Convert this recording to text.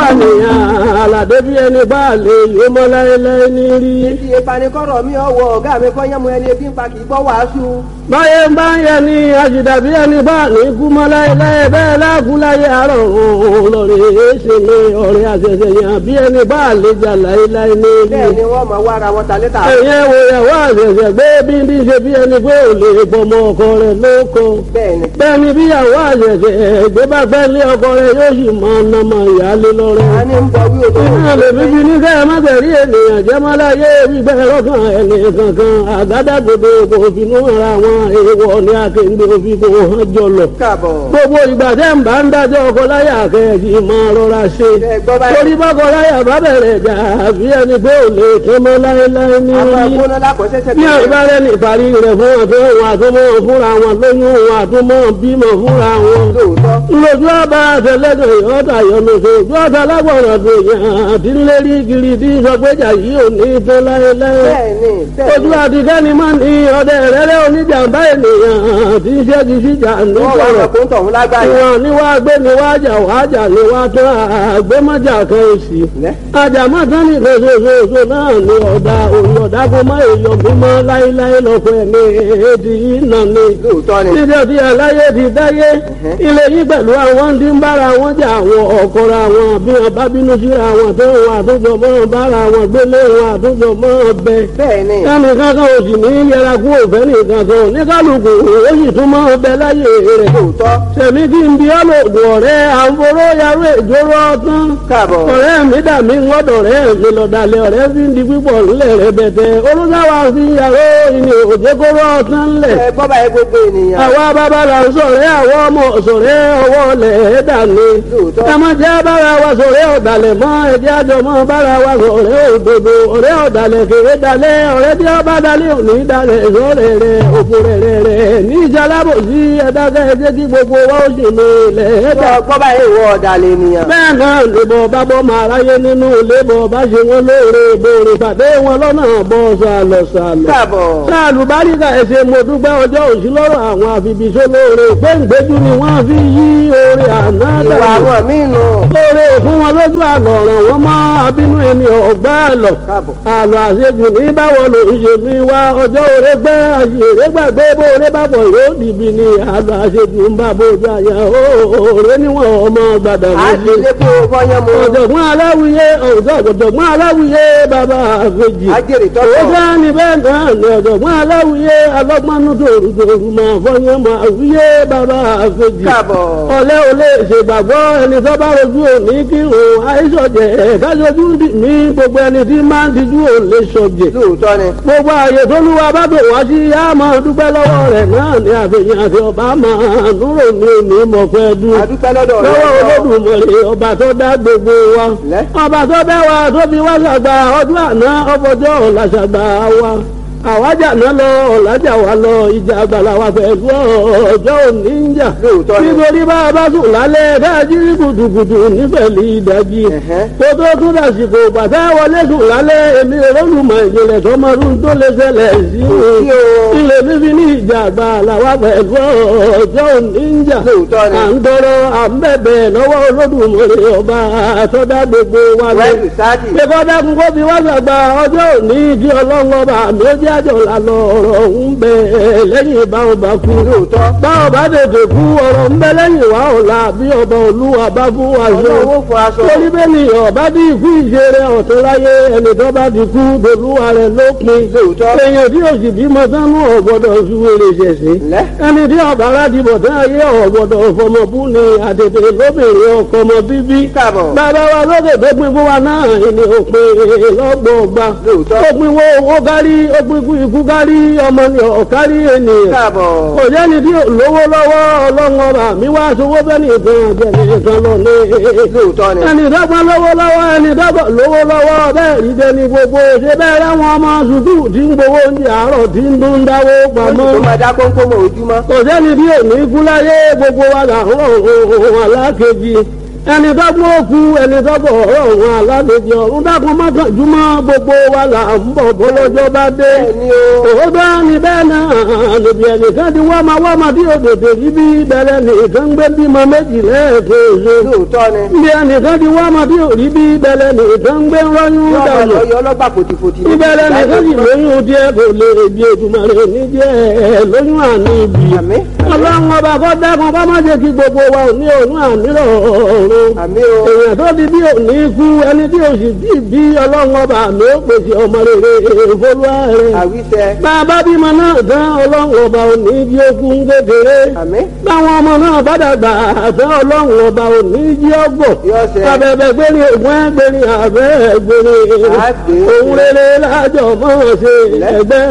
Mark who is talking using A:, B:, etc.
A: nìyàn àlàdé bí ẹni bá lè yó mọ́ láéláé ní rí.
B: Ti ìpanikọ́rọ̀ mi ọwọ́ ọ̀gá mi kọ́ yẹ́mu ẹni ebi ń pa kì í gbọ́ wàásù.
A: báyé ń bá ń yẹ ni àjìdàbí ẹni bá ní kú mọ́ láéláé bẹ́ẹ̀ láàkú láyé àárọ̀ òun lọ́rẹ̀ èéṣe mi ọ̀rẹ́ àṣẹṣẹ yàn bí ẹni bá lè jà láéláé ní rí.
B: Bẹ́ẹ̀ ni wọ́n máa wá ara wọn ta létà.
A: ẹ̀yẹ wo ìyàwó àṣẹṣẹ gbé bí bí ṣe bí ẹni pé ò lè bọmọ ọkọ rẹ̀ lóko.
B: Bẹ́ẹ̀ ni.
A: bẹ́ẹ̀ni bí ìyàwó àṣẹṣẹ gbé bá gbẹ́ lé ọkọ rẹ̀ yóò sì mọ ọ̀nàmọ̀ ìyáálé lọ́rẹ́.
B: A ní ń bọ wí òtò.
A: Iná lè fi fi ní kẹ́ ẹ má tẹ̀rí ènìyàn jẹ́ má láyé wípé lọ́kàn ẹni kankan àgádágodo kò finú ara wọn èèwọ̀ ní akéǹde òfin kò hàn jọlọ.
B: Káàbọ̀.
A: Gbogbo ìgbà tẹ́ ń bá ń dájọ́ ọkọ láyà kẹ́ẹ̀kì máa rọra ṣe.
B: Ẹ gbọ́ báyìí.
A: Torí bọ́kọ láyà bá bẹ̀rẹ̀ jà àbí ẹni pé ò lè tó mọ́ láéláé ní
B: Àwọn
A: orí.
B: agbóná lákọ̀ọ́sẹ́sẹ́
A: Ní àbárẹ́ ní ìparí rẹ̀ fún ọ̀tọ́ òun àtúmọ̀ fúnra wọn lóyún òun àtúmọ̀ bímọ fúnra wọn
B: Lóòótọ́.
A: lójú ọba àtẹlẹdọ ìyọta yọlọsọ ojú ọta lágbọràn tó yàn àti ńlẹrí kiri tí sọgbẹjà yìí ò ní tó láéláé
B: Bẹ́ẹ̀ ni. Bẹ́ẹ̀
A: ojú
B: ni.
A: àtikẹ́ni máa ní ọdẹ rẹrẹ oníjàmbá ènìyàn tí ń ṣẹ́gi síjà
B: Wọ́n wá
A: nítorọ̀
B: ọkùnrin tọ̀hún lágbáyé.
A: ìwọ̀n ni wàá gbé ni wàá jà wàá jà ni wàá tán àgbémọ́jà kan òsì
B: Lẹ́.
A: àjàmọ́tán nìkan ṣoṣooṣo náà ni ọ̀dà òun ọ̀dà kó má èèyàn mímọ́ láéláé lọ́kọ̀ ẹ̀mí èdè yìí nà ni
B: Lóòótọ́ ni.
A: níbi ọtí aláyé ti dáyé ilé yìí pẹ̀lú àwọn tí ń bára wọn jà àwọn ọ̀kọ́ra wọn bí wọn bá bínú síra wọn tó wọn àtúntò mọ́ bára wọn gbélé wọn àtúntò mọ́ bẹ.
B: Bẹ́ẹ̀ ni.
A: kẹ́mi kankan ò sì ní yẹra kú òfẹ́ nìkan kan ní kálukú ó sì tún mọ́ bẹ láyé rẹ̀.
B: Lóòótọ́.
A: sẹ̀mí kí n bí ọlọ́dún ọ̀rẹ́ àǹforó yarú ìjóró ọtán.
B: Káàbọ̀.
A: ọ̀rẹ́ mi dà mí ńlọ́dọ̀ rẹ̀ mi lọ́dàlẹ̀ ọ̀rẹ́ fi ń di pípọ̀ ńlẹ̀ rẹ̀ bẹ̀tẹ̀ olùdáwà fi yàrá ìní òjèkóró ọtán ńlẹ̀
B: Ẹ gbọ́ báyìí gbogbo ènìyàn.
A: àwa bàbá là ń sọ̀rẹ́ àwọn ọmọ sọ̀rẹ́ ọwọ́ lẹ̀ dàní.
B: Lóòótọ́.
A: ẹ má jẹ́ bára wa sọ̀rẹ́ ọ̀dàlẹ̀ mọ́ ẹ̀jẹ̀ àjọ mọ́ bára wa sọ̀rẹ́ òdodo ọ̀rẹ́ ọ̀dàlẹ̀ kéré dalẹ̀ ọ̀rẹ́ tí ọba dalẹ̀ òní dalẹ̀ sọ̀rẹ́ rẹ̀ òkú rẹ̀ rẹ̀ rẹ̀ ní ìjàlábò sí ẹ̀dákẹ́ ẹ̀jẹ̀ kí gbogbo wa ó sì ní ilẹ̀ ẹ̀dá.
B: Gbọ́ gbọ́ báyìí ìwọ ọ̀dàlẹ̀ ènìyàn.
A: bẹ́ẹ̀ náà lèbọ̀ bá bọ́ máa ráyé nínú lébọ̀ bá ṣe wọn lóore ìbòrè pàdé wọn lọ́nà bọ́ sàlọ̀ sàlọ̀
B: Káàbọ̀.
A: sáàlù báríkà ẹsẹ mo dúpẹ́ ọjọ́ òsì lọ́rọ̀ àwọn àfibìṣó lóore gbẹ̀ngbẹ́jú ni wọ́n fi yí oore àná
B: Ìwà
A: dànù
B: àwọn míì nù.
A: lóore fún wọn lójú àlọ́ ọ̀ràn wọn mọ́ abínú ẹni ọ̀gbá àlọ́
B: Káàbọ̀.
A: àlọ́ àṣejù ní báwo ló ń ṣe mi wá ọjọ́ òre gbẹ́ àṣèré gbàgbé bó oore bá bọ̀ yóò dìbì ni àlọ́ àṣejù ń bá bójú àyà òòrè níwọ̀n ọmọ gbàdà
B: À ń
A: méjì
B: ṣe lépo fọyán mu.
A: ọ̀jọ̀gbọ́n aláwìyé ọ̀jọ̀gbọ́n aláwìyé bàbá àfẹ́jì
B: Ajẹ́rìí tọ́tọ̀.
A: ó bá ní bẹ́ẹ̀ náà ní ọ̀jọ̀gbọ́n aláwìyé alọ́gbọ́nú tòrùtòrù máa fọyín máa wíyé bàbá àfẹ́jì
B: Káàbọ̀.
A: ọ̀lẹ́ ò lè ṣègbàgbọ́ ẹni tó bá rojú òní kí òun àìsọ̀jẹ̀ kájọjú dì mí gbogbo ẹni tí máa ń tijú ò lè sọ̀jẹ̀
B: Lóòótọ́ ni.
A: gbogbo ààyè tó lúwa bá bò wá sí yá máa dúpẹ́ lọ́wọ́ rẹ̀ náà ní àfihàn àti ọba máa núrò ní òní mọ̀fẹ́ dún
B: Adúpẹ́ lọ́dọ̀ rẹ̀.
A: lọ́wọ́ olódùmarè ọba tó dá gbogbo wa
B: Lẹ́.
A: ọba tó bẹ́ wa tó fi wá ṣàgbà ọdún àná ọfọjọ́ ọ̀la ṣàgbà wa àwájà náà lọ ọ̀làjà wa lọ ìjà àgbàlá wa pẹ̀lú ọjọ́ òní ń jà
B: Lóòótọ́ ni.
A: nítorí bá a bá sùn lálẹ́ dájú gùdùgùdù nífẹ̀lì ìdájí
B: Ẹ̀hẹ́.
A: kó tó tún dàsìkò bàtà wọlé sùn lálẹ́ èmi olùmọ̀ ìjìnlẹ̀ tó máa ń tó lè ṣẹlẹ̀ sí
B: sí o.
A: ilé fífi ní ìjà àgbàlá wa pẹ̀lú ọjọ́ òní ń jà
B: Lóòótọ́ ni.
A: à ń tọrọ à ń bẹ̀bẹ̀ lọ́wọ́ olódùmarè ọba àtọ́dá gbogbo wa lọ.
B: Wẹ́ẹ̀lì sáàdì.
A: Ṣèkọ́ dákun kó fi wá sàgbà ọjọ́ òní kí ọlọ́run ọba àmì ó jẹ́ àjọ lànà ọ̀rọ̀ ń bẹ lẹ́yìn ìbáwọn bá kú.
B: Lóòótọ́.
A: Báwọn bá tètè kú ọ̀rọ̀ ń bẹ lẹ́yìn wá ọ̀la bí ọba olúwa bá fún wa ṣe.
B: Ọlọ́run ó fún aṣọ.
A: Torí bẹ́ẹ̀ ni ọba bí ikú ìṣeré ọ̀tún láyé ẹni tó bá ti kú dolúwa rẹ̀ lópin.
B: Lóòótọ́.
A: Èèyàn tí òsì bímọ sánú ọ̀gbọ́dọ̀ ṣúwèrè ṣẹ̀ṣẹ̀
B: Lẹ́.
A: ẹni tí ọba aládìbò tí ayé ọ̀gbọ̀dọ̀ fọmọbú ni àtètè lóbìnrin ọkọ ọmọ bíbí.
B: Káàbọ̀.
A: bàbá wa lókè tó pin fún wa náà ni òpin lọ́gbọ̀ọ̀gba.
B: Lóòótọ́.
A: ó pin wo owó kárí ó pin ikú ikú kárí ọmọ ni ọ̀kárí ènìyàn.
B: Káàbọ̀.
A: kò jẹ́ni tí ò lówó lọ́wọ́ ọlọ́run ọba mi wá sowó bẹ́ẹ̀ ni ìtàn àjẹmí ìtàn lọ ní.
B: Lóòótọ́ ni.
A: ẹni dọ́gba lówó lọ́wọ́ ẹni dọ́gba lówó lọ́wọ́ bẹ́ẹ̀ rí dẹni gbogbo ṣe bẹ́ẹ̀ láwọn ọmọ sùkúù tí ń gbowó oúnjẹ àárọ̀ tí ń dún dáwó pamọ́
B: Tó máa dá kónkó mọ́ ojúmọ́.
A: kò sẹ́ni bí òní kú láyé gbogbo wa là ń rọ̀ ohun alákejì ẹni dọ́gbọ́n òkú ẹni dọ́gbọ́n ọ̀rọ̀ òun alálejò ọ̀run dákun mọ́kànjúmọ́ gbogbo wa là ń bọ̀ bọ́lọ́jọ́ bá dé.
B: Bẹ́ẹ̀ni o.
A: òótọ́ ni bẹ́ẹ̀ náà níbi ẹnìkan ti wọ́mọ wọ́mọ tí òdòdó yìí bí bẹ̀rẹ̀ nìkan gbé bímọ méjì lẹ́ẹ̀kejì.
B: lóòótọ́ ni.
A: níbi ẹnìkan ti wọ́mọ tí òrí bí bẹ̀rẹ̀ nìkan gbé rọ́yún
B: yọ ọmọ
A: dànù.
B: lọ yọ ọlọ́gbà fòtìfòtì.
A: ìbẹ̀rẹ̀ nìkan sì lóyún díẹ̀ kò lè bí ètùmọ̀rẹ́ níjẹ́ lóyún àní ibi.
B: Àmín.
A: ọlọ́run ọba kọ́ dákun kọ́ má jẹ́ kí gbogbo wa ò ní òun ànírọ̀ ọ̀run
B: àmì o.
A: èèyàn tó di bí òní kú ẹni tí o sì bí bí ọlọ́run ọba mi ó pèsè ọmọ rere ìfolúwa rẹ̀.
B: àwíṣẹ.
A: bàbá bímọ náà tán ọlọ́run ọba òní jí okun kékeré.
B: àmì.
A: báwọn ọmọ náà bá dàgbà tán ọlọ́run ọba òní jí ọgbọ̀.
B: Yóò ṣẹ.
A: abẹ́bẹ́ gbéni ògùn ẹgbẹ́ni àbẹ́ gbéni.
B: Àgbè.
A: òun rere lájọ mọ́ ṣe ẹgbẹ́